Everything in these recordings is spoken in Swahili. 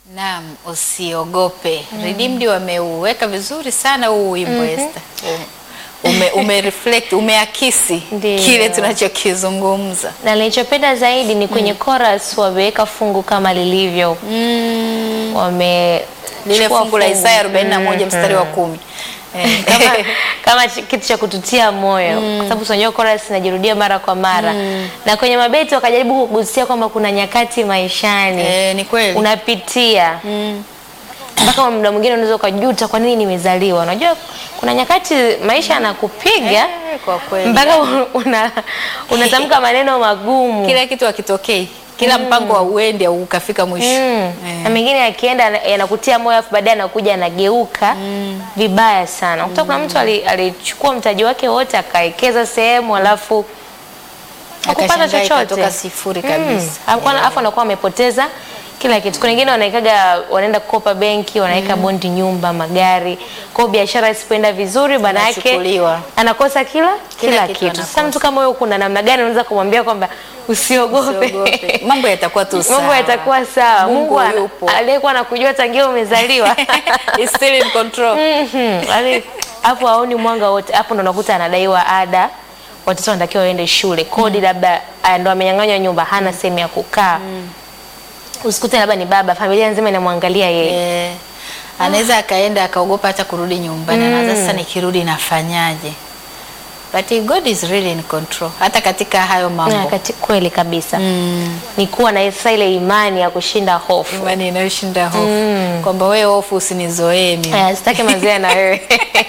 Naam, usiogope. Redeemed wameuweka vizuri sana huu wimbo Esther. Ume, ume reflect, umeakisi Ndiyo. kile tunachokizungumza. na nilichopenda zaidi ni kwenye chorus wameweka fungu kama lilivyo wame Lile chukua fungu la Isaya 41 Mhm. mstari wa kumi. Eh, kama, kama ch- kitu cha kututia moyo kwa sababu tunajua chorus inajirudia mara kwa mara na kwenye mabeti wakajaribu kugusia kwamba kuna nyakati maishani eh, ni kweli. unapitia mpaka muda mwingine unaweza ukajuta kwa nini nimezaliwa. Unajua kuna nyakati maisha yanakupiga Eh, kwa kweli. mpaka una, unatamka maneno magumu Kila kitu hakitokei. Kila mpango wa uende au ukafika mwisho. Mm. Eh. na mengine yakienda yanakutia moyo afu baadaye anakuja anageuka vibaya sana. Ukuta kuna mtu ali- alichukua mtaji wake wote akawekeza sehemu alafu hakupata Akashangaa chochote ikatoka sifuri kabisa. Mm. Hakuwa na- Alafu anakuwa amepoteza kila kitu. Kuna wengine wanaikaga wanaenda kukopa benki, wanaweka bondi nyumba, magari. Kwa hiyo biashara isipoenda vizuri maana yake Inachukuliwa. anakosa kila kila, kitu kitu. anakosa. Sasa mtu kama huyo kuna namna gani unaweza kumwambia kwamba usiogope? Usiogope. Mambo yatakuwa tu sawa. Mambo yatakuwa sawa. Mungu Mungu ana- yupo. aliyekuwa anakujua tangia umezaliwa. He's still in control. Mhm. Yaani, Hapo haoni mwanga wote. Hapo ndo unakuta anadaiwa ada. Watoto wanatakiwa waende shule. Kodi labda ah, ndo amenyang'anywa nyumba, hana sehemu ya kukaa. Usikute labda ni baba, familia nzima inamwangalia yeye. Eh, anaweza akaenda akaogopa hata kurudi nyumbani na sasa nikirudi nafanyaje? But God is really in control hata katika hayo Na mambo. kati kweli kabisa. Mm. Ni kuwa na sasa ile imani ya kushinda hofu. Imani inayoshinda hofu kwamba wewe hofu usinizoee mimi. Aya, sitaki mazoea na wewe.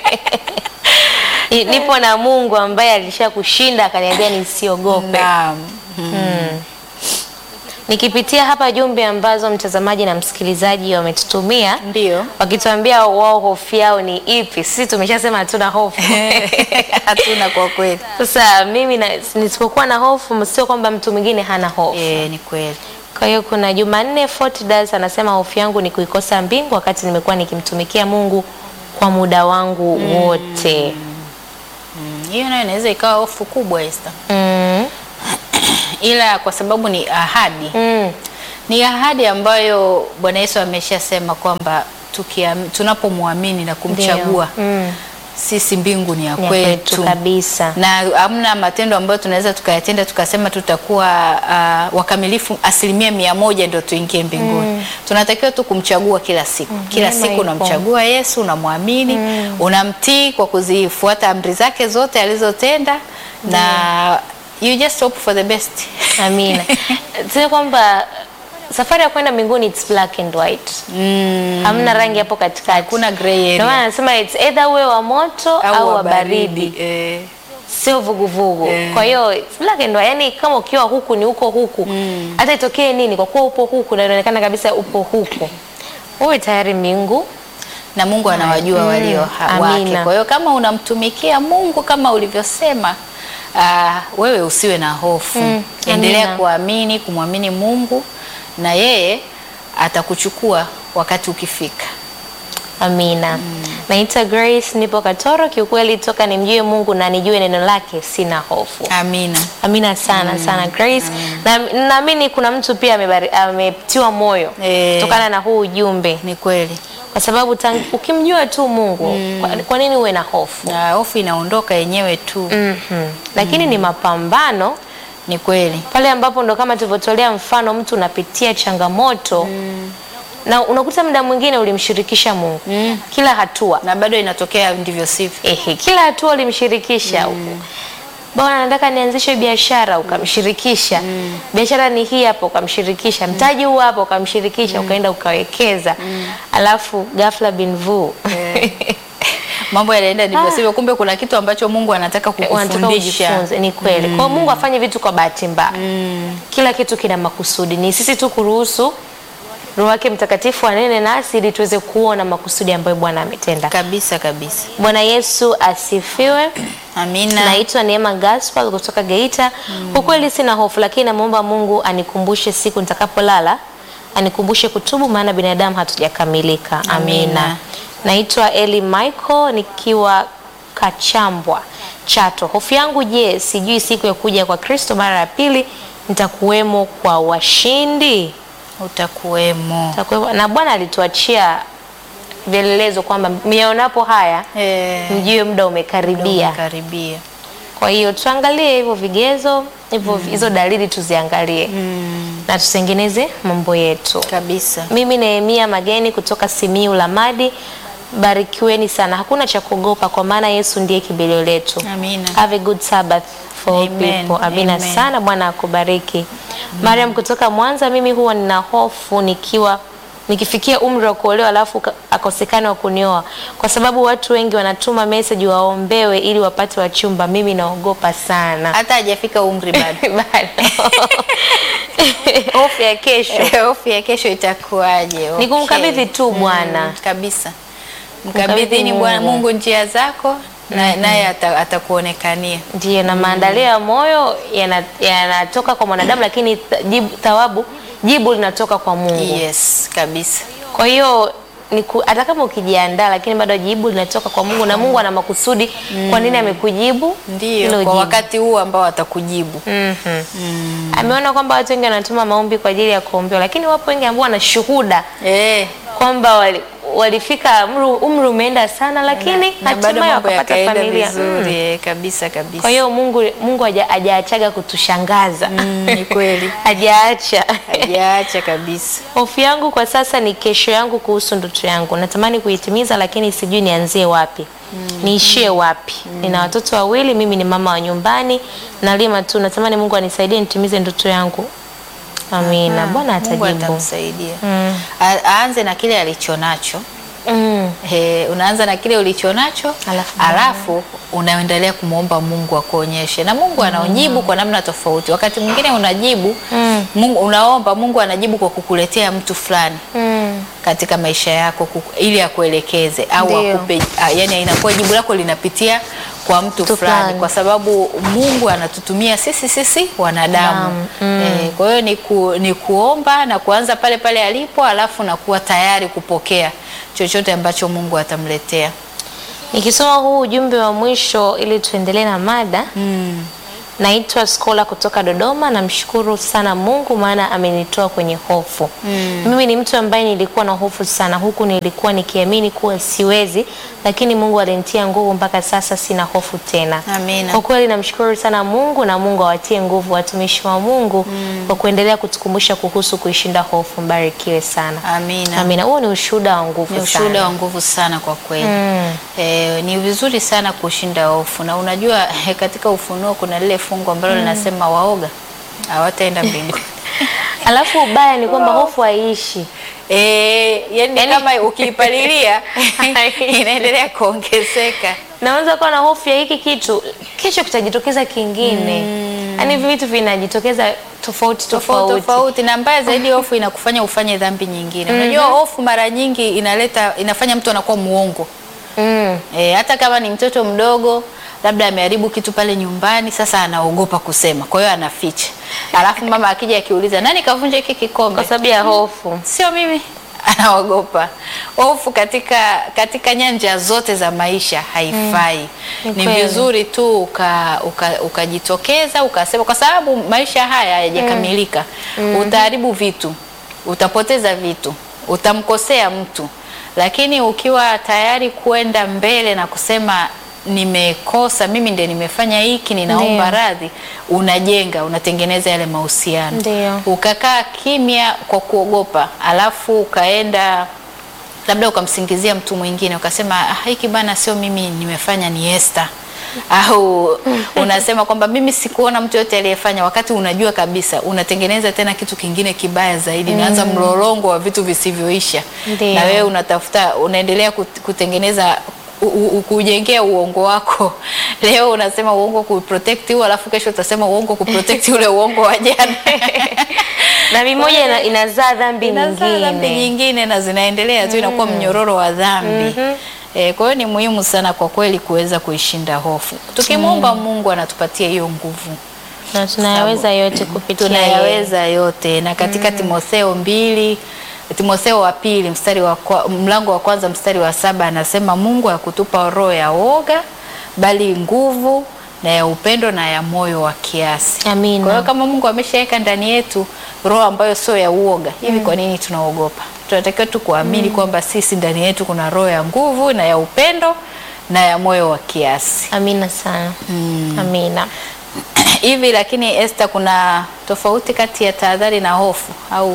Ni- Nipo na Mungu ambaye alisha kushinda akaniambia nisiogope. Naam. Nikipitia hapa jumbe ambazo mtazamaji na msikilizaji wametutumia Ndio. wakituambia wao hofu yao ni ipi. Sisi tumeshasema hatuna hofu. Hatuna kwa kweli. Sasa mimi na, nisipokuwa na hofu sio kwamba mtu mwingine hana hofu. Eh, ni kweli. Kwa hiyo kuna Jumanne Fortidas anasema hofu yangu ni kuikosa mbingu wakati nimekuwa nikimtumikia Mungu kwa muda wangu wote. Mm, Hiyo nayo inaweza ikawa hofu kubwa Esther. Mm. Ila kwa sababu ni ahadi. Mm. Ni ahadi ambayo Bwana Yesu ameshasema kwamba tukiam- tunapomwamini na kumchagua Ndio. Mm. sisi mbingu ni ya Ni ya kwetu kwetu kabisa. na hamna matendo ambayo tunaweza tukayatenda tukasema tutakuwa uh, wakamilifu asilimia mia moja ndio tuingie mbinguni. Tunatakiwa tu kumchagua kila siku. Kila neema siku ipo. unamchagua Yesu, unamwamini, unamtii kwa kuzifuata amri zake zote alizotenda na you just hope for the best. Amina. Sio kwamba safari ya kwenda mbinguni it's black and white. Mm, Hamna rangi hapo katikati. Hakuna gray Ndio area maana nasema it's either uwe wa moto au, wa baridi. Eh, Sio vuguvugu. Eh. Kwa hiyo it's black and white. Yani kama ukiwa huku ni uko huku. Hata itokee nini kwa kuwa upo huku na inaonekana kabisa upo huku. Uwe tayari mbingu. na Mungu anawajua walio ha- wake. amina. Kwa hiyo kama unamtumikia Mungu kama ulivyosema, ah, wewe usiwe na hofu. Mm, Endelea amina. kuamini, kumwamini Mungu na yeye atakuchukua wakati ukifika. Amina. Naitwa Grace, nipo Katoro. Kiukweli toka nimjue Mungu na nijue neno lake sina hofu. Amina. Amina sana sana Grace. Na naamini kuna mtu pia amebari- ametiwa moyo Eh. kutokana na huu ujumbe, Ni kweli. kwa sababu tang- ukimjua tu Mungu kwa, kwa nini uwe na hofu? Na hofu inaondoka yenyewe tu. Mhm. Lakini ni mapambano Ni kweli. pale ambapo ndo kama tulivyotolea mfano, mtu unapitia changamoto na unakuta muda mwingine ulimshirikisha Mungu kila hatua Na bado inatokea ndivyo sivyo. Ehe, kila hatua ulimshirikisha Bwana nataka nianzishe biashara ukamshirikisha. Biashara ni hii hapa ukamshirikisha. Mtaji huu hapa ukamshirikisha ukaenda ukawekeza. Alafu ghafla bin vu. Mambo yanaenda ndivyo sivyo, kumbe kuna kitu ambacho Mungu anataka Wanataka kukufundisha. ujifunze. Ni kweli. Kwa hiyo Mungu afanye vitu kwa bahati mbaya. Kila kitu kina makusudi. Ni sisi tu kuruhusu Roho wake Mtakatifu anene nasi ili tuweze kuona makusudi ambayo Bwana ametenda. Kabisa kabisa. Bwana Yesu asifiwe. Amina. Naitwa Neema Gaspar kutoka Geita. Kwa kweli sina hofu, lakini namwomba Mungu anikumbushe siku nitakapolala, anikumbushe kutubu, maana binadamu hatujakamilika. Amina. Amina. Naitwa Eli Michael nikiwa Kachambwa, Chato. Hofu yangu je, sijui siku ya kuja kwa Kristo mara ya pili nitakuwemo kwa washindi? utakuwemo. Utakuwepo. Na Bwana alituachia vielelezo kwamba myaonapo haya Eh, mjue muda umekaribia. karibia. Kwa hiyo tuangalie hivyo vigezo hivyo hizo dalili tuziangalie na tutengeneze mambo yetu. Kabisa. Mimi Nehemia Mageni kutoka Simiu Lamadi, barikiweni sana. Hakuna cha kuogopa kwa maana Yesu ndiye kimbilio letu. Amina. Have a good Sabbath for all Amen. people. Amina Amen. sana, Bwana akubariki. Mariam kutoka Mwanza, mimi huwa nina hofu nikiwa nikifikia umri wa kuolewa alafu ka- akosekane wa kunioa, kwa sababu watu wengi wanatuma message waombewe ili wapate wachumba. Mimi naogopa sana Hata hajafika umri bado. bado hofu ya kesho Hofu ya kesho itakuwaje? Ni kumkabidhi Okay. tu Bwana. Mm, kabisa. Kumkabidhi Mkabidhini Bwana Mungu. Mungu njia zako na naye ata- atakuonekania. Ndiyo, na maandalio ya moyo yana- yanatoka kwa mwanadamu, lakini ta- jibu, thawabu jibu linatoka kwa Mungu. Yes, kabisa. Kwa hiyo ni ku- hata kama ukijiandaa, lakini bado jibu linatoka kwa Mungu, na Mungu ana makusudi kwa nini amekujibu Ndio, hilo kwa jibu. wakati huu ambao atakujibu. Mhm. Ameona kwamba watu wengi wanatuma maombi kwa ajili ya kuombewa, lakini wapo wengi ambao wana shuhuda Eh, kwamba wali, walifika umri, umri umeenda sana, lakini na bado hatimaye mambo wakapata yakaenda familia. vizuri. Mm. Eh, kabisa kabisa. Kwa hiyo Mungu Mungu haja- hajaachaga kutushangaza. Mm, ni kweli. Hajaacha. Hajaacha kabisa. Hofu yangu kwa sasa ni kesho yangu kuhusu ndoto yangu. Natamani kuitimiza lakini sijui nianzie wapi. Niishie wapi? Nina watoto wawili, mimi ni mama wa nyumbani, nalima tu. Natamani Mungu anisaidie nitimize ndoto yangu. Amina. Bwana Mungu atajibu. atamsaidia. Mm. A- Aanze na kile alichonacho. Mm. He, unaanza na kile ulichonacho Alafu alafu unaendelea kumwomba Mungu akuonyeshe, na Mungu anaojibu kwa namna tofauti. Wakati mwingine unajibu Mm. Mungu, unaomba Mungu anajibu kwa kukuletea mtu fulani Mm. katika maisha yako kuku, ili akuelekeze au Ndio. akupe, a, yani inakuwa jibu lako linapitia kwa mtu Mtu fulani, fulani. kwa sababu Mungu anatutumia sisi sisi wanadamu Naam. eh, kwa hiyo ni, ku, ni kuomba na kuanza pale pale alipo, alafu na kuwa tayari kupokea chochote ambacho Mungu atamletea. Nikisoma huu ujumbe wa mwisho ili tuendelee na mada. Mm. Naitwa Skola kutoka Dodoma. Namshukuru sana Mungu maana amenitoa kwenye hofu. Mimi ni mtu ambaye nilikuwa na hofu sana, huku nilikuwa nikiamini kuwa siwezi, lakini Mungu alinitia nguvu mpaka sasa sina hofu tena. Amina. Kwa kweli namshukuru sana Mungu na Mungu awatie nguvu watumishi wa Mungu kwa kuendelea kutukumbusha kuhusu kuishinda hofu. Mbarikiwe sana. Amina. Amina. Huo ni ushuhuda wa nguvu Ni sana. ushuhuda wa nguvu sana kwa kweli. Mm. Eh, ni vizuri sana kushinda hofu, na unajua eh, katika Ufunuo kuna lile fungu ambalo linasema waoga hawataenda mbinguni. Alafu ubaya ni kwamba hofu haiishi. Eh, yani, Yani- kama ukiipalilia inaendelea kuongezeka. naweza kuwa na hofu ya hiki kitu, kesho kitajitokeza kingine. Yaani hivi vitu vinajitokeza tofauti tofauti tofauti. tofauti, na mbaya zaidi hofu inakufanya ufanye dhambi nyingine. Unajua hofu mara nyingi inaleta inafanya mtu anakuwa muongo. Mm. E, hata kama ni mtoto mdogo labda ameharibu kitu pale nyumbani, sasa anaogopa kusema, kwa hiyo anaficha. Alafu mama akija akiuliza nani kavunja hiki kikombe, Kwa sababu ya hofu. sio mimi, anaogopa. Hofu katika katika nyanja zote za maisha haifai. Ni Ni kweli. vizuri tu uka- uka- ukajitokeza ukasema, kwa sababu maisha haya hayajakamilika. Utaharibu vitu, utapoteza vitu, utamkosea mtu, lakini ukiwa tayari kwenda mbele na kusema nimekosa mimi, ndiye nimefanya hiki, ninaomba Ndio. radhi, unajenga, unatengeneza yale mahusiano Ndio. ukakaa kimya kwa kuogopa, alafu ukaenda labda ukamsingizia mtu mwingine ukasema ah, hiki bana sio mimi nimefanya, ni Esther au unasema kwamba mimi sikuona mtu yote aliyefanya, wakati unajua kabisa unatengeneza tena kitu kingine kibaya zaidi, unaanza mlolongo wa vitu visivyoisha, Ndio. na wewe unatafuta, unaendelea kut- kutengeneza u- u- kujengea uongo wako. Leo unasema uongo kuprotect huu, alafu kesho utasema uongo kuprotect ule uongo wa jana. Na mimoja ina, inazaa dhambi Inazaa dhambi nyingine. nyingine na zinaendelea tu, inakuwa mnyororo wa dhambi. Eh, kwa hiyo ni muhimu sana kwa kweli kuweza kuishinda hofu. Tukimwomba Mungu anatupatia hiyo nguvu, Na tunayaweza yote kupitia yeye. tunayaweza yote. Na katika Timotheo mbili Timotheo wa pili mstari wa kwa, mlango wa kwanza mstari wa saba anasema Mungu hakutupa roho ya woga bali nguvu na ya upendo na ya moyo wa kiasi. Amina. Kwa hiyo kama Mungu ameshaweka ndani yetu roho ambayo sio ya uoga hivi. Kwa nini tunaogopa? Tunatakiwa tu kuamini kwamba sisi ndani yetu kuna roho ya nguvu na ya upendo na ya moyo wa kiasi Amina sana. Amina. hivi. Lakini Esther, kuna tofauti kati ya tahadhari na hofu au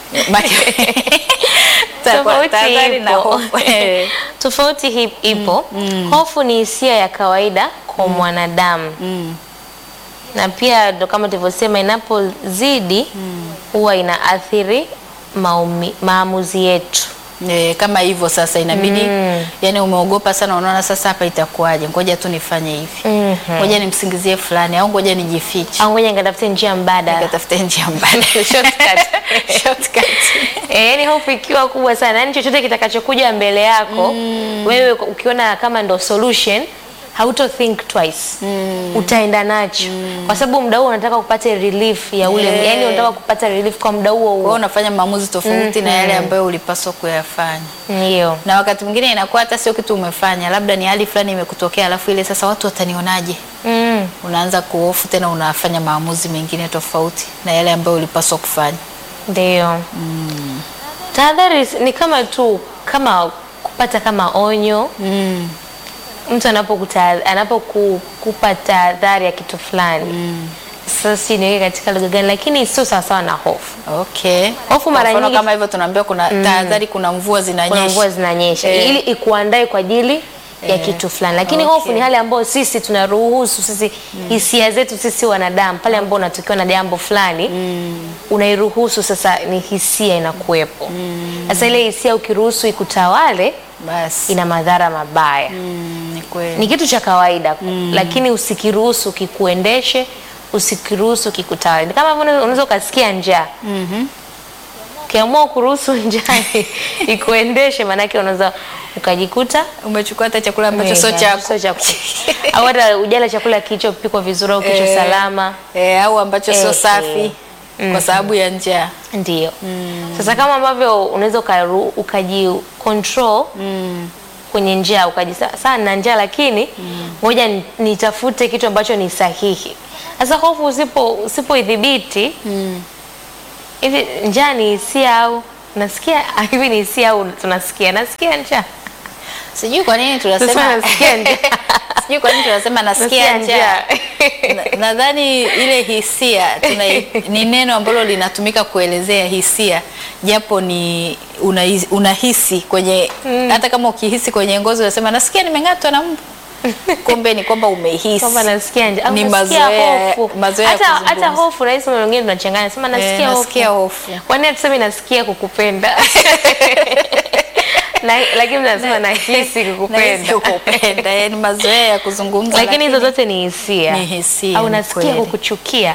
Tofauti tahadhari na ipo. hofu Eh. Tofauti hii ipo. Hofu ni hisia ya kawaida kwa mwanadamu Mm. na pia ndo kama tulivyosema, inapozidi huwa inaathiri maumi, maamuzi yetu. E, kama hivyo sasa inabidi yani, umeogopa sana, unaona sasa hapa itakuwaje, ngoja tu nifanye hivi, Mhm. ngoja nimsingizie fulani au ngoja nijifiche, Au ngoja nikatafute njia mbadala. nikatafute njia mbadala shortcut, shortcut. E, yani hofu ikiwa kubwa sana, yani chochote kitakachokuja mbele yako wewe ukiona kama ndo solution hauto think twice utaenda nacho kwa sababu muda huo unataka kupata relief ya ule Yeah. yani unataka kupata relief kwa muda huo Kwa hiyo huo unafanya maamuzi tofauti na yale ambayo ulipaswa kuyafanya, ndio na wakati mwingine inakuwa hata sio kitu umefanya, labda ni hali fulani imekutokea, alafu ile sasa watu watanionaje, mm. unaanza kuhofu tena, unafanya maamuzi mengine tofauti na yale ambayo ulipaswa kufanya. ndio tahadhari ni kama tu kama kupata kama onyo Mm. mtu anapokuta anapokupa tahadhari ya kitu fulani sasa si niweke katika lugha gani lakini sio sawasawa na hofu Okay. Hofu mara Kwa mfano nyingi- kama hivyo tunaambiwa kuna tahadhari, kuna mvua zinanyesha. kuna mvua zinanyesha Eh. ili ikuandae kwa ajili ya Eh. kitu fulani lakini Okay. hofu ni hali ambayo sisi tunaruhusu sisi hisia zetu sisi wanadamu pale ambao unatokiwa na jambo fulani unairuhusu sasa ni hisia inakuwepo sasa ile hisia ukiruhusu ikutawale Basi. ina madhara mabaya Mm, ni kweli. ni kitu cha kawaida lakini usikiruhusu kikuendeshe usikiruhusu kikutawale Ni kama vile unaweza ukasikia njaa ukiamua kuruhusu njaa ikuendeshe maanake unaweza ukajikuta Umechukua hata chakula ambacho Mega, sio chako. sio chako. au hata ujala chakula kilichopikwa vizuri au kilicho Eh, salama Eh, au ambacho sio Eh, safi eh. kwa sababu ya njaa. ndio sasa kama ambavyo unaweza ukaru- ukaji control kwenye njaa ukaji sana na njaa lakini ngoja ni- nitafute kitu ambacho ni sahihi sasa hofu usipo usipoidhibiti hivi njaa ni hisia au nasikia hivi ni hisia au tunasikia nasikia njaa Sijui kwa nini Sasa tunasema nasikia njaa. Sijui kwa nini tunasema nasikia njaa. Na- Nadhani ile hisia tuna, ni neno ambalo linatumika kuelezea hisia japo ni unahisi, unahisi kwenye hata kama ukihisi kwenye ngozi unasema nasikia nimeng'atwa na mbu. Kumbe ni kwamba umehisi. kwamba nasikia njaa au Ni nasikia mazoea- hofu. mazoea ya hata hata kuzungumza. hofu rahisi mara nyingine tunachanganya sema nasikia Eh, hofu nasikia hofu. kwani hatusemi nasikia kukupenda na, lakini nasema nahisi Nahisi kukupenda kukupenda. Eh, ni mazoea ya kuzungumza lakini hizo zote ni hisia Ni hisia, au ni nasikia kweli. kukuchukia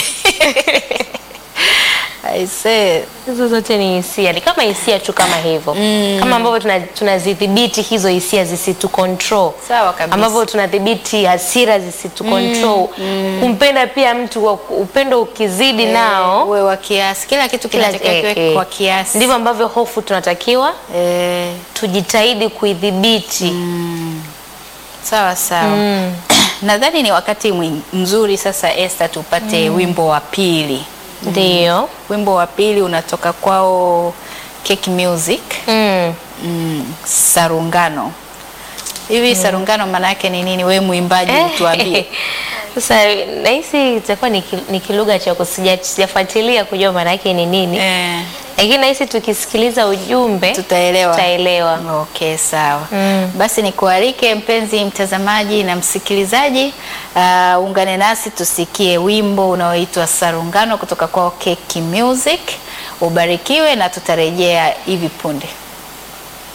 I say, hizo zote ni hisia ni kama hisia tu kama hivyo kama ambavyo tuna- tunazidhibiti hizo hisia zisitu control Sawa kabisa. ambavyo tunadhibiti hasira zisitu control kumpenda pia mtu kwa- upendo ukizidi nao uwe wa kiasi, kila kitu kila- kinatakiwa eh, kiwe eh. kwa kiasi. ndivyo ambavyo hofu tunatakiwa Eh, tujitahidi kuidhibiti sawa sawa. Nadhani ni wakati mwing- mzuri sasa Esther, tupate wimbo wa pili. ndio Wimbo wa pili unatoka kwao Cake Music mm. mm, Sarungano. Hivi Sarungano maana yake ni nini? Wewe mwimbaji tuambie. Sasa nahisi itakuwa ni ki- ni kilugha cha kusija- sijafuatilia kujua maana yake ni nini, Eh, lakini nahisi tukisikiliza ujumbe tutaelewa. tutaelewa. Okay, sawa. Mm. Basi nikualike mpenzi mtazamaji na msikilizaji, uh, ungane nasi tusikie wimbo unaoitwa Sarungano kutoka kwa Keki Music. Ubarikiwe na tutarejea hivi punde.